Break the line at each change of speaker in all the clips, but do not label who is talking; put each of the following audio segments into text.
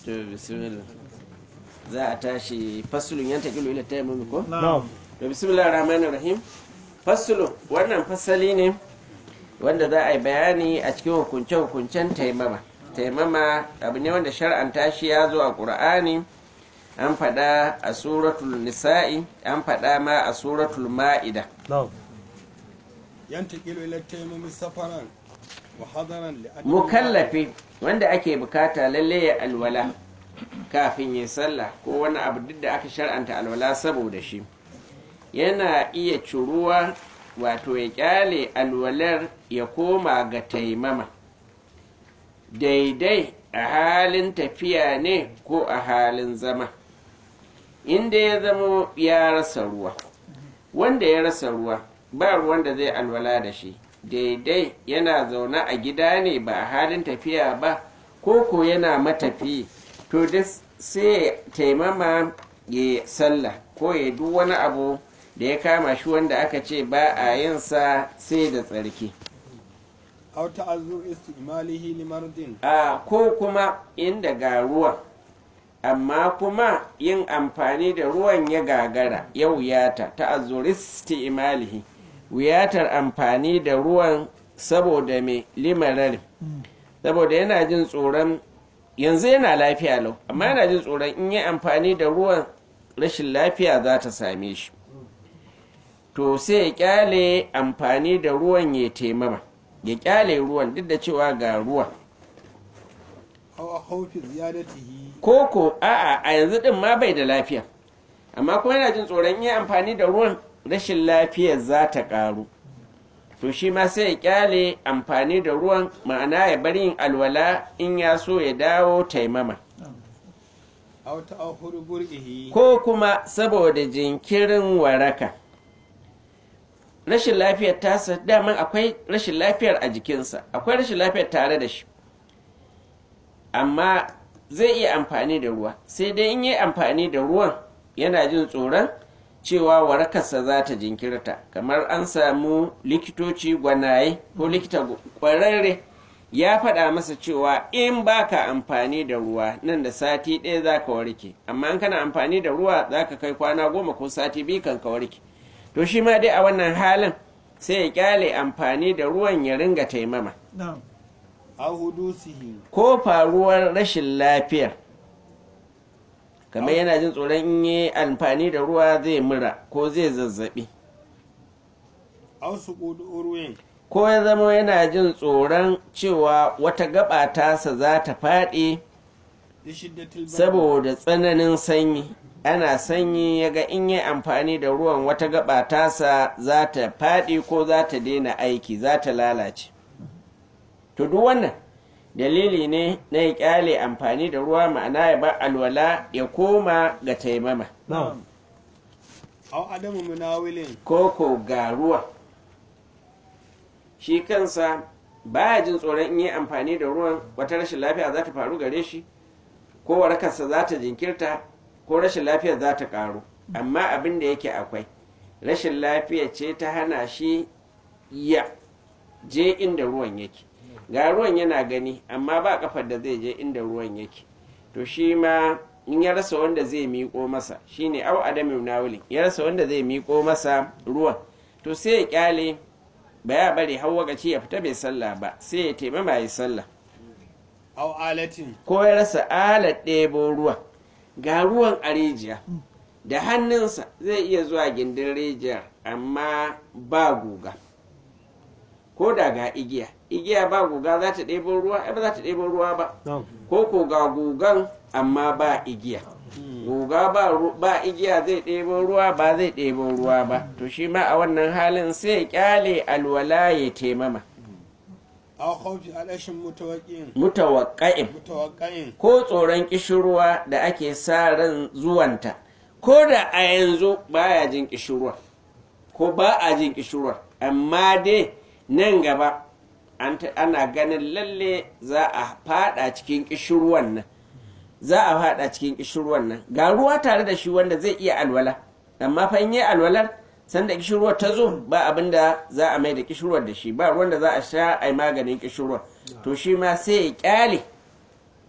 to bismillah za a tashi fasulun yan taƙilu ila taimami ko?
na'am
to bismillah rahman rahim fasulun wannan fasali ne wanda za a yi bayani a cikin hukunce-hukuncen taimama taimama abu ne wanda shar'anta shi ya zo a ƙur'ani an faɗa a suratul nisa'i an faɗa ma a suratul ma'ida
na'am
ينتقل إلى التيمم سفرا وحضرا لأجل
mukallafi wanda ake bukata lalle ya alwala kafin ya sallah ko wani abu duk da aka shar'anta alwala saboda shi yana iya curuwa wato ya kyale alwalar ya koma ga taimama daidai a halin tafiya ne ko a halin zama inda ya zama ya rasa ruwa wanda ya rasa ruwa ba ruwan da zai alwala da shi daidai yana zaune a gida ne ba a halin tafiya ba ko ko yana matafi to da sai taimama ya sallah ko ya duk wani abu da ya kama shi wanda aka ce ba a yin sa sai da tsarki
أو تعذر استعماله لمرض
a ko kuma inda ga ruwa amma kuma yin amfani da ruwan ya gagara ya wuyata ta azuristi imalihi wuyatar amfani da ruwan saboda mai limarar saboda yana jin tsoron yanzu yana lafiya lau amma yana jin tsoron in yi amfani da ruwan rashin lafiya za ta same shi to sai ya kyale amfani da ruwan ya taimama ya kyale ruwan duk da cewa ga ruwan
أو خوف زيادته
koko a'a a yanzu din ma bai da lafiya amma kuma yana jin tsoron yin amfani da ruwan rashin lafiyar za ta karu to shi ma sai ya kyale amfani da ruwan ma'ana ya bar yin alwala in ya so ya dawo taimama
أو تأخر برئه
ko kuma saboda jinkirin waraka rashin lafiyar tasa daman akwai rashin lafiyar a jikinsa akwai rashin lafiyar tare da shi amma zai iya amfani da ruwa sai dai in yi amfani da ruwan yana jin tsoron cewa warakarsa za ta jinkirta kamar an samu likitoci gwanaye ko likita kwararre ya faɗa masa cewa in baka amfani da ruwa nan da sati ɗaya za ka warke amma in kana amfani da ruwa za ka kai kwana goma ko sati biyu kan ka warke to shi ma dai a wannan halin sai ya kyale amfani da ruwan ya ringa taimama
na'am
أو حدوثه
ko faruwar rashin lafiyar kamar yana jin tsoron in yi amfani da ruwa zai mura ko zai zazzabi
أو سقوط أروين
ko ya zama yana jin tsoron cewa wata gaba tasa za ta faɗi
لشدة البرد
saboda tsananin sanyi ana sanyi ya ga in yi amfani da ruwan wata gaba tasa za ta faɗi ko za ta daina aiki za ta lalace to duk wannan dalili ne na ya kyale amfani da ruwa ma'ana ya bar alwala ya koma ga taimama
na'am
أو عدم مناول
ko ko ga ruwa shi kansa baya jin tsoron in yi amfani da ruwan wata rashin lafiya za ta faru gare shi ko warakarsa za ta jinkirta ko rashin lafiyar za ta karu amma abin da yake akwai rashin lafiya ce ta hana shi ya je inda ruwan yake ga ruwan yana gani amma ba kafar da zai je inda ruwan yake to shi ma in ya rasa wanda zai miƙo masa shine au adamin nawulin ya rasa wanda zai miƙo masa ruwan to sai ya kyale ba ya bari har wakaci ya fita bai sallah ba sai ya taimama ya sallah
أو آلة
ko ya rasa alat ɗebo ruwa ga ruwan a rijiya da hannunsa zai iya zuwa gindin rijiyar amma ba guga ko da ga igiya igiya ba guga za ta ɗebo ruwa ai ba za ta ɗebo ruwa ba
na'am
ko ko ga gugan amma ba igiya guga ba, ru- ba igiya zai ɗebo ruwa ba zai ɗebo ruwa ba to shi ma a wannan halin sai ya kyale alwala ya taimama
أو خوف عدش متوقع
mutawakka'in
متوقع
ko tsoron kishirwa da ake sa ran zuwanta ko da a yanzu baya jin kishirwa ko ba a jin kishirwa amma dai nan gaba an ta- ana ganin lalle za a fada cikin kishirwan nan za a fada cikin kishirwan nan ga ruwa tare da shi wanda zai iya alwala amma fa in yi alwalar sanda kishirwar ta zo ba abin da za a mai da kishirwar da shi ba ruwan da za a sha a yi maganin kishirwar to shi ma sai ya kyale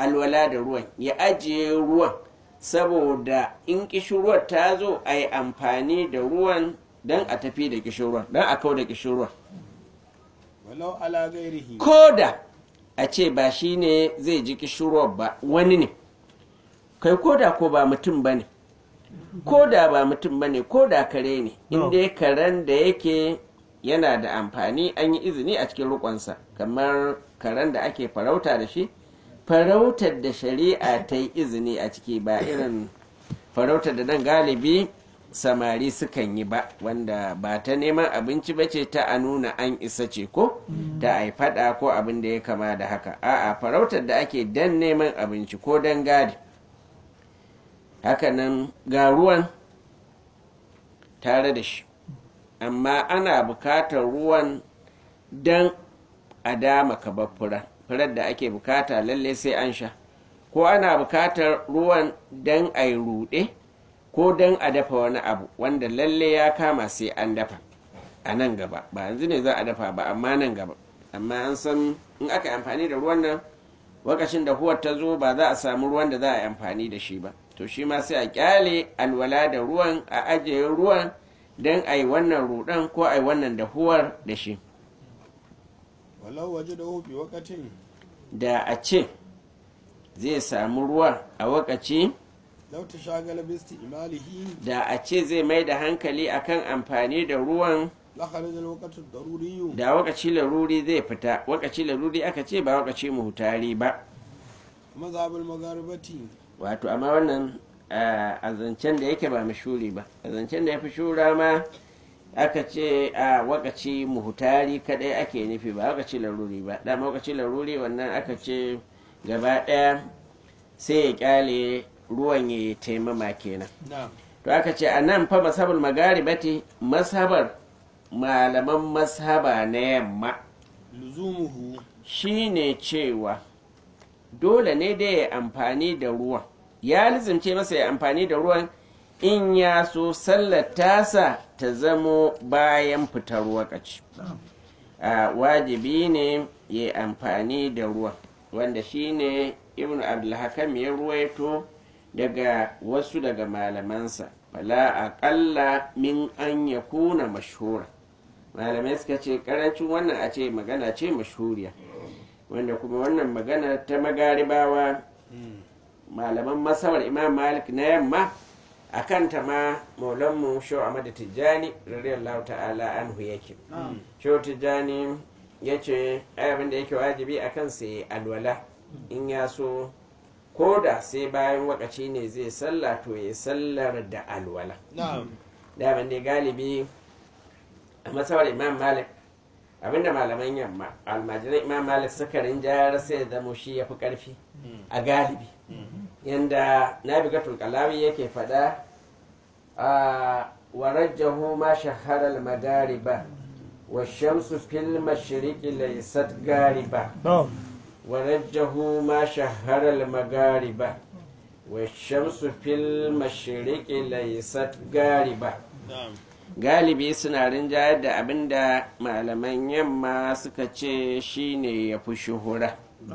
alwala da ruwan ya ajiye ruwan saboda in kishirwar ta zo a yi amfani da ruwan don a tafi da kishirwar don a kau da kishirwar
walau ala gairihi
ko da a ce ba shi ne zai ji kishirwar ba wani ne kai ko da ko ba mutum ba ne ko da ba mutum ba ne ko da kare ne inda karen da yake yana da amfani an yi izini a cikin rukonsa kamar karen da ake farauta da shi farautar da shari'a ta yi izini a ciki ba irin farautar da nan galibi samari sukan yi ba wanda ba ta neman abinci ba ce ta a nuna an isa ce ko ta a yi fada ko abin da ya kama da haka a'a farautar da ake dan neman abinci ko dan gadi hakanan ga ruwan tare da shi amma ana bukatar ruwan dan a dama kaba fura furar da ake bukata lalle sai an sha ko ana bukatar ruwan dan a yi ruɗe ko dan a dafa wani abu wanda lalle ya kama sai an dafa a nan gaba ba yanzu ne za a dafa ba amma nan gaba amma an san in aka yi amfani da ruwan nan lokacin da huwar ta zo ba za a samu ruwan da za a yi amfani da shi ba to shi ma sai a kyale alwala da ruwan a ajiye ruwan don a yi wannan rudan ko a yi wannan dahuwar da shi
walau waje da hufi wakatin
da a ce zai samu ruwa a wakaci
lau ta shagala bisti imalihi
da a ce zai mai da hankali akan amfani da ruwan
la kharaja alwaqtu daruriyu
da wakaci laruri zai fita wakaci laruri aka ce ba wakaci muhutari ba
mazhabul magharibati
wato amma wannan ah, a zancen da yake ba mashuri ba a zancen da ya fi shura ma aka ce a wakaci muhutari kadai ake nufi ba wakaci laruri ba dama wakaci laruri wannan aka ce gaba daya sai ya kyale ruwan ya taimama kenan
na'am
to aka ce a nan fa masabul magaribati masabar malaman mashaba na yamma
luzumuhu
shine cewa dole ne da ya amfani da ruwan ya lizimce masa ya amfani da ruwan in ya so sallar tasa ta zamo bayan fitar wakaci a wajibi ne ya amfani da ruwan wanda shine ibn abdulhakam ya ruwaito daga wasu daga malamansa fala aƙalla min an ya kuna mashhura malamai suka ce karancin wannan a ce magana ce mashhuriya wanda kuma wannan magana ta magaribawa malaman masabar imam malik na yamma a kanta ma maulanmu shau ahmad tijjani radiyallahu ta'ala anhu yake shau tijjani ya ce abin da yake wajibi a kan sai alwala in ya so ko da sai bayan wakaci ne zai sallah to ya sallar da alwala
na'am
daman dai galibi a masabar imam malik abinda malaman yamma almajiran imam malik suka rinjayar sai ya zamo shi ya fi karfi a galibi yanda nabigatul kalawi yake fada a warajjahu ma shahara al-magariba wa shamsu fil mashriqi laysat gariba ورجه ما شهر المغاربة والشمس في المشرق ليست غاربة
na'am
galibi suna rinjayar da abin da malaman yamma suka ce shine ya fi shuhura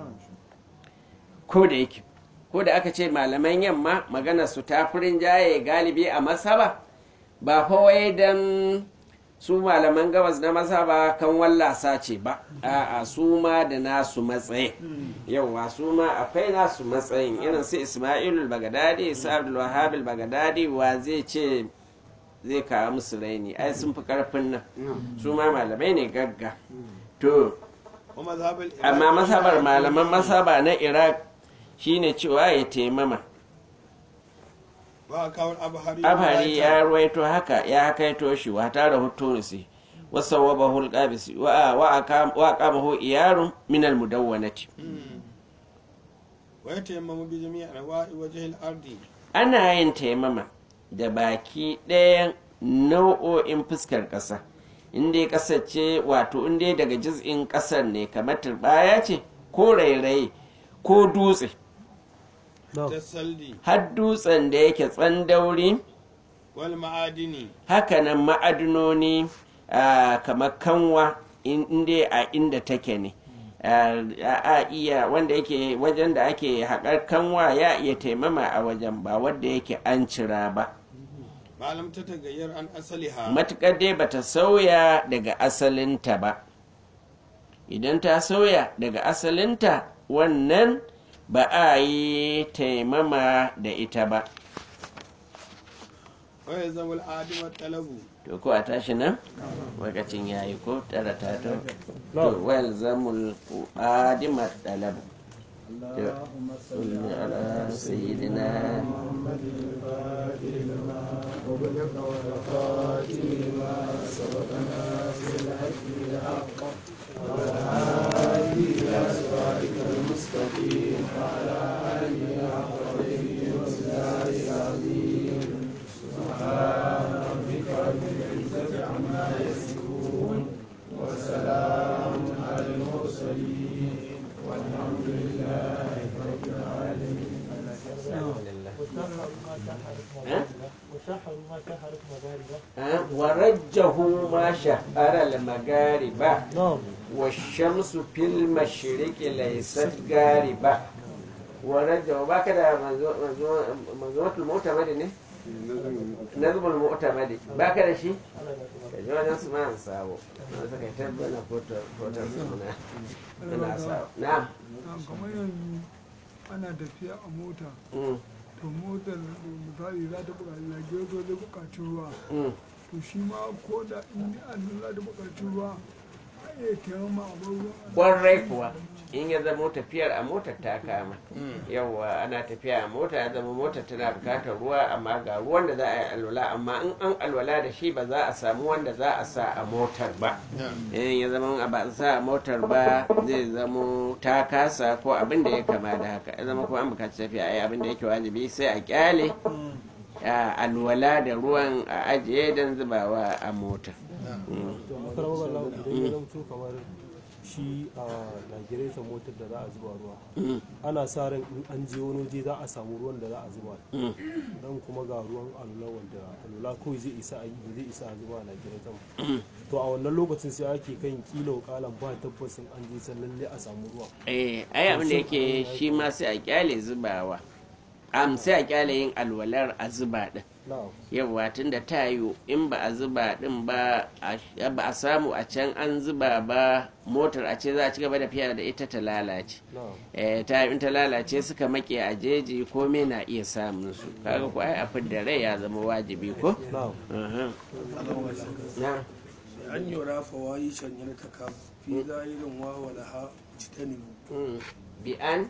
ko da yake ko da aka ce malaman yamma magana su ta fi rinjaye galibi a masaba ba fa wai don su malaman gabas na masaba kan wallasa ce ba a'a su ma da nasu matsayin yauwa su ma akwai nasu matsayin irin su ismailul bagadadi su abdul wahab bagadadi wa zai ce zai kawo musu raini ai sun fi karfin nan su ma malamai ne gagga to
wa mazhabul
amma masabar malaman masaba na iraq shine cewa ya taimama
wa kawul abhari
abhari ya ruwaito haka ya kaito shi wa tara hutunisi wa sawwabahu al-qabisi wa wa aqam wa aqamahu iyarun min al-mudawwanati
wa yatayammamu bi jami'i anwa'i wajhil ardi
ana yin taimama da baki ɗayan nau'o'in fuskar ƙasa inda ya kasance wato inda daga jiz'in ƙasar ne kamar turbaya ce ko rairaye ko dutse
tasalli
har dutsen da yake tsandauri
wal ma'adini
hakanan ma'adinoni ah, kamar kanwa in- inda a inda take ne a iya wanda yake wajen da ake haƙar kanwa ya iya taimama a wajen ba wanda yake an cira ba
malam ta tagayyar an asaliha
matuƙar dai bata sauya daga asalinta ba idan ta sauya daga asalinta wannan ba a yi taimama da ita ba
waya zama al'adimar talabu
to ko a tashi nan lokacin yayi ko tara ta to to wal zamul adimat dalab
اللهم صل
صل على سيدنا
وبلغ والخاتم لما سبق ناصر الحق بالحق والهادي الى صراطك المستقيم وعلى اله حق قدره ومقداره العظيم سبحان ربك رب العزه عما يصفون وسلام على المرسلين والحمد لله رب العالمين
وشحروا ما شحرت مغاربة
ورجه ما شهر المغاربة
نعم
والشمس في المشرق ليست غاربة ورجه باكده منظومة المعتمد ne nazmul mu'tamadi baka da shi ka ji wajen su ma sabo na suka tabbana fotar suna ina sabo na'am
Na'am, kamar yanzu ana tafiya a mota
Mm,
to motar misali za ta buƙaci lage zo zai buƙaci ruwa
mm.
to shi ma ko da in an za ta buƙaci ruwa a iya taimama a bar ruwan a
kwarai kuwa in ya zama tafiyar a motar ta kama yawwa ana tafiya a mota ya zama motar tana bukatar ruwa amma ga ruwan da za a yi alwala amma in an alwala da shi ba za a samu wanda za a sa a motar ba in ya zama ba a sa a motar ba zai zamo ta kasa ko abin da ya kama da haka ya zama kuma an bukaci tafiya a yi abin da yake wajibi sai a kyale a alwala da ruwan a ajiye don zubawa a mota Mm.
to makarar wallahu idan ya zamto kamar shi a lagiretan motar da za a zuba ruwa
Mm.
ana sa ran in an je wani waje za a samu ruwan da za a zuba
Mm.
dan kuma ga ruwan alula wanda alula kawai zai isa a yi ba zai isa a zuba a lagiretan to a wannan lokacin sai ake kan kilo kalan ba tabbasin an je can lalle a samu ruwa
eh ai abin da yake shi ma sai a kyale zubawa am sai a kyale yin alwalar a zuba din
na'am
yawa tun da ta yiwu in ba a zuba din ba a ba a samu a can an zuba ba motar a ce za a ci gaba da fiya da ita ta lalace
na'am
eh ta in ta lalace suka make a jeji komai na iya samun su kaga ko ai a fidda rai ya zama wajibi ko
na'am
Aha. na
an yura fawayi shanyar ta ka fi zahirin wawa da ha jitanibu
Mm. bi an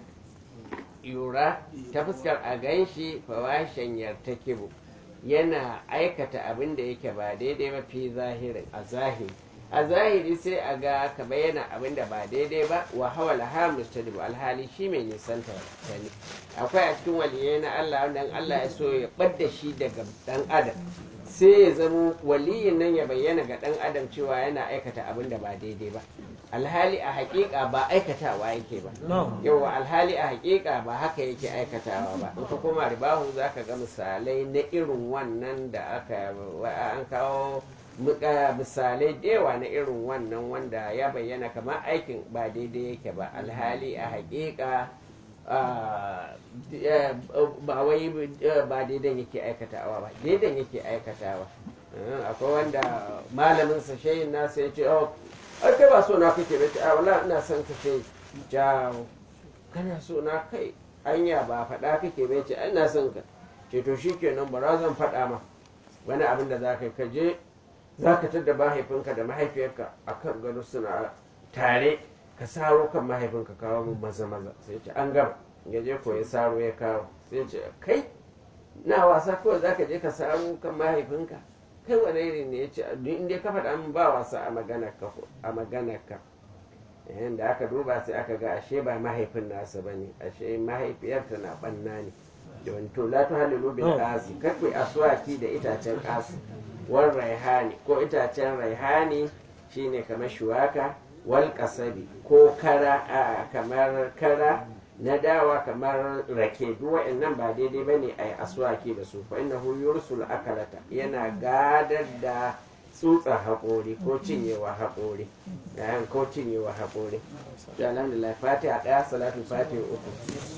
yura ta fuskar a ganshi fawashen yartakibu yana aikata abin da yake ba daidai ba fi zahirin a zahiri a zahiri sai a ga ka bayyana abin da ba daidai ba wa hawala ha mustadibu alhali shi mai nisanta ta ne akwai a cikin waliyai na Allah wanda in Allah ya so ya ɓadda shi daga dan adam sai ya zama waliyin nan ya bayyana ga dan adam cewa yana aikata abin da ba daidai ba alhali a hakika ba aikatawa yake ba
na'am
yawa alhali a hakika ba haka yake aikatawa ba in ka koma ribahu za ka ga misalai na irin wannan da aka an kawo muka misalai da yawa na irin wannan wanda ya bayyana kamar aikin ba daidai yake ba alhali a hakika ah, eh, ba wai eh, ba daidan yake aikatawa ba daidan yake aikatawa Eh, akwai wanda malamin sa shayin nasa ya ce oh ai kai ba so na kake ba ce a wala ina son ka shayi jawo kana so na kai anya ba faɗa kake bai ce ai ina son ka ce to shikenan bara zan faɗa ma wani abin da za ka yi ka je za ka tadda mahaifinka da mahaifiyarka a kan gado suna tare ka saro kan mahaifinka kawo mu maza maza sai ce an gama ya je ko ya saro ya kawo sai ce kai na wasa kawai za ka je ka saro kan mahaifinka kai wani irin ne ya ce duk inda ka faɗa min ba wasa a maganarka ko- a maganarka yayin da aka duba sai aka ga ashe ba mahaifin nasa ba ne ashe mahaifiyarta na ɓanna ne yawan to la tuhallilu bil qasi kakwi aswaki da itacen qasi wal raihani ko itacen raihani shine kamar shuwaka wal kasabi ko kara a kamar kara na dawa kamar rake duk wa'annan ba daidai bane ai aswaki da su fa innahu yursul akalata yana gadar da tsutsa haƙori ko cinyewa haƙori yayin ko cinyewa haƙori ya alhamdulillah fatiha ɗaya salatu fatiha uku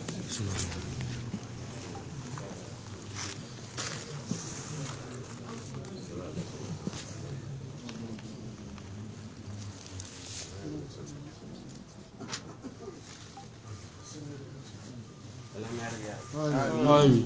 آمين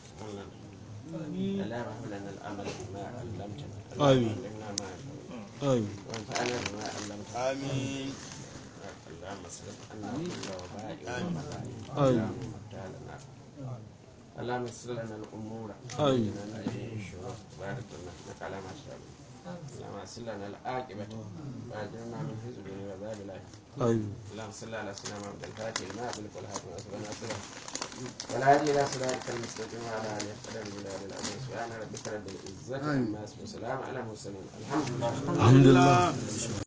اللهم هب لنا الامل بما علمتنا
آمين.
علمنا ما ينفعنا
آمين
وانفعنا بما علمتنا
آمين
اللهم اصرف عنا كل وباء وبلاء
آمين.
اللهم افتح لنا اللهم يسر لنا الامور
آمين.
وإنا من الشرور بارك لنا انك على ما شاء اللهم يسر لنا العاقبه واجرنا من حزب وعذاب الاخره
آمين
اللهم صل على سيدنا محمد الفاتح لما أغلق والهاتف وأسرنا سرا والهادي إلى صراطك المستقيم وعلى آله قدر الجلال العظيم سبحان ربك رب العزة عما يصفون وسلام على المرسلين الحمد لله
الحمد لله